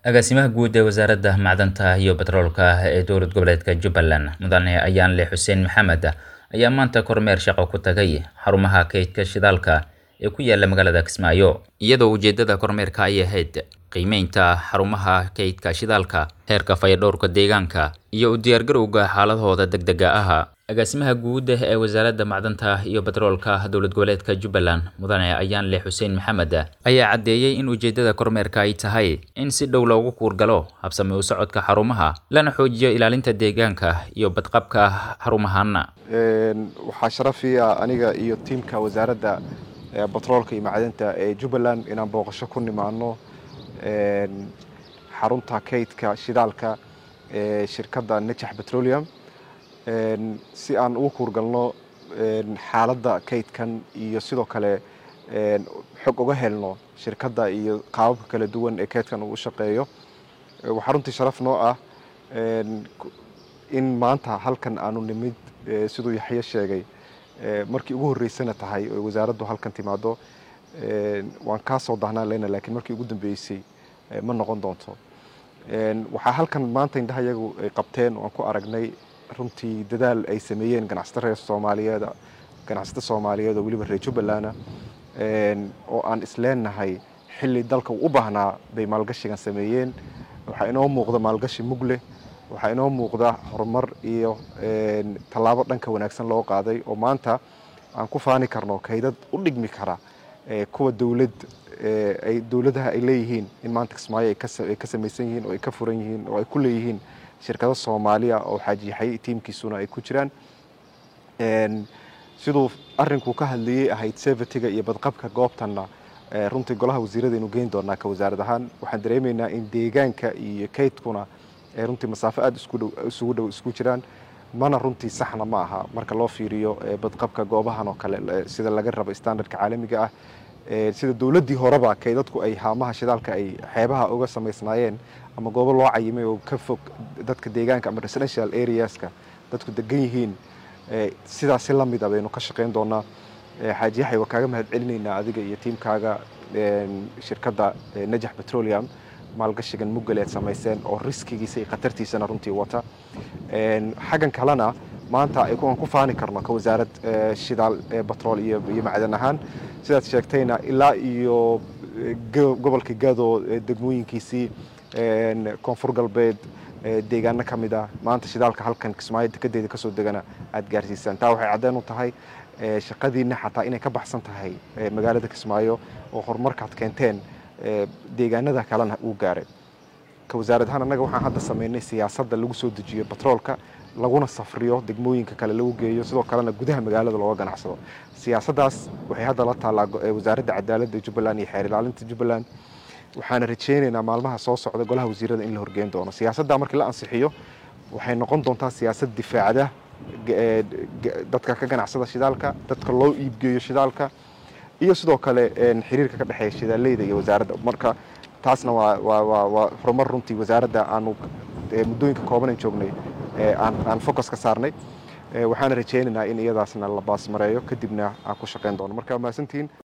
agaasimaha guud ee wasaaradda macdanta iyo batroolka ee dowlad goboleedka jubbaland mudane ayaanle xuseen maxamed ayaa maanta kormeer shaqo ku tagay xarumaha kaydka shidaalka ee ku yaala magaalada kismaayo iyadoo ujeedada kormeerka ay ahayd qiimeynta xarumaha kaydka shidaalka heerka fayadhowrka deegaanka iyo u diyaargarowga xaaladahooda degdega ah agaasimaha guud ee wasaaradda macdanta iyo batroolka dowlad goboleedka jubbaland mudane ayaanle xuseen maxamed ayaa caddeeyey in ujeedada kormeerka ay tahay in si dhow loogu kuurgalo habsami u socodka xarumaha lana xoojiyo ilaalinta deegaanka iyo badqabka xarumahan waxaa sharafiya aniga iyo tiimka wasaaradda batroolka iyo macdanta ee jubbaland inaan booqasho ku nimaano xarunta kaydka shidaalka ee shirkadda najax petroleum si aan ugu kuurgalno xaaladda kaydkan iyo sidoo kale xog uga helno shirkadda iyo qaababka kala duwan ee kaydkan uu u shaqeeyo waxaa runtii sharaf noo ah in maanta halkan aanu nimid siduu yaxye sheegay markii ugu horreysana tahay oy wasaaraddu halkan timaado waan kaa soo dahnaan leyna laakiin markii ugu dambeysay ma noqon doonto waxaa halkan maanta indhaha iyagu ay qabteen waan ku aragnay runtii dadaal ay sameeyeen ganacsato reer soomaaliyeed ganacsato soomaaliyeed oo weliba reer jubbalanda oo aan isleenahay xilli dalka uu u baahnaa bay maalgashigan sameeyeen waxaa inoo muuqda maalgashi mugleh waxaa inoo muuqda horumar iyo tallaabo dhanka wanaagsan loo qaaday oo maanta aan ku faani karno kaydad u dhigmi kara kuwa dowlad ay dowladaha ay leeyihiin in maanta kismaayo ay ka samaysan yihiin oo ay ka furan yihiin oo ay ku leeyihiin shirkado soomaaliya oo xaajiyaxay tiimkiisuna ay ku jiraan siduu arinkuu ka hadlayey ahayd sevatiga iyo badqabka goobtanna runtii golaha wasiiradaynu geyn doonaa ka wasaarad ahaan waxaan dareemaynaa in deegaanka iyo kaydkuna runtii masaafo aada isugu dhow isku jiraan mana runtii saxna ma aha marka loo fiiriyo badqabka goobahan oo kale sida laga rabo standardka caalamiga ah sida dowladdii horeba kaydadku ay haamaha shidaalka ay xeebaha uga samaysnaayeen ama goobo loo cayimay oo ka fog dadka deegaanka ama residential areaska dadku degan yihiin sidaasi la mid a baynu ka shaqayn doonaa xaaji yaxay waa kaaga mahad celinaynaa adiga iyo tiimkaaga shirkadda najax petroleum maalgashigan muggale aad samayseen oo riskigiisa iyo khatartiisana runtii wata xaggan kalena maanta aan ku faani karno ka wasaarad shidaal batrool iyo macdan ahaan sidaad sheegtayna ilaa iyo gobolka gado degmooyinkiisii koonfur galbeed deegaano ka mid ah maanta shidaalka halkan kismaayo dekedeeda kasoo degana aada gaarsiisaan taa waxay caddeen u tahay shaqadiina xataa inay ka baxsan tahay magaalada kismaayo oo horumarkaad keenteen deegaanada kalena uu gaaray ka wasaarad ahaan annaga waxaan hadda sameynay siyaasadda lagu soo dejiyo batroolka laguna safriyo degmooyinka kale lagu geeyo sidoo kalena gudaha magaalada looga ganacsado siyaasaddaas waxay hadda la taallaa wasaaradda cadaaladda jubbaland iyo xeer ilaalinta jubbaland waxaana rajeynaynaa maalmaha soo socda golaha wasiirada in la horgeyn doono siyaasadda markii la ansixiyo waxay noqon doontaa siyaasad difaacda dadka ka ganacsada shidaalka dadka loo iibgeeyo shidaalka iyo sidoo kale xiriirka ka dhexeeya shidaaleyda iyo wasaaradda marka taasna waa horumar runtii wasaaradda aanu muddooyinka koobanan joognay aan focus ka saarnay waxaana rajeynaynaa in iyadaasna la baasmareeyo kadibna aan ku shaqayn doono marka mahadsantihiin